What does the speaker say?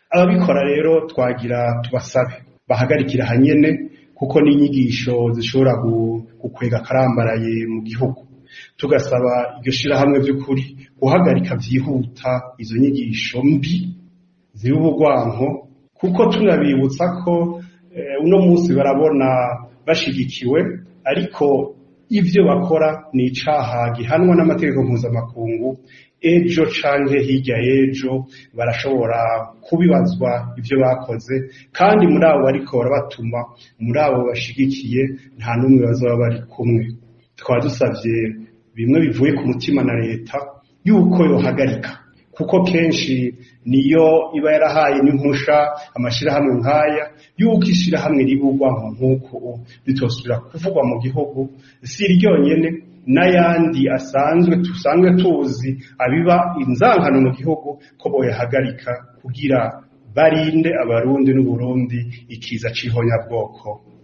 ababikora rero twagira tubasabe bahagarikira hanyene kuko n'inyigisho zishobora gukwega akarambaraye mu gihugu tugasaba iryo shirahamwe vy'ukuri guhagarika vyihuta izo nyigisho mbi ziba ubugwanko kuko tunabibutsa ko uno munsi barabona bashigikiwe ariko ivyo bakora ni icaha gihanwa n'amategeko mpuzamakungu ejo canke hirya y'ejo barashobora kubibazwa ivyo bakoze kandi muri abo bariko barabatuma muri abo bashigikiye nta n'umwe bazaba bari kumwe tukaba dusavye bimwe bivuye ku mutima na leta yuko yohagarika kuko kenshi niyo iba yarahaye n'impusha amashirahamwe nk'aya yuko ishirahamwe ribugwanko nk'uko ritosubira kuvugwa mu gihugu si ryonyene n'ayandi asanzwe tusanzwe tuzi abiba inzankano mu gihugu ko boyahagarika kugira barinde abarundi n'uburundi ikiza c'ihonyabwoko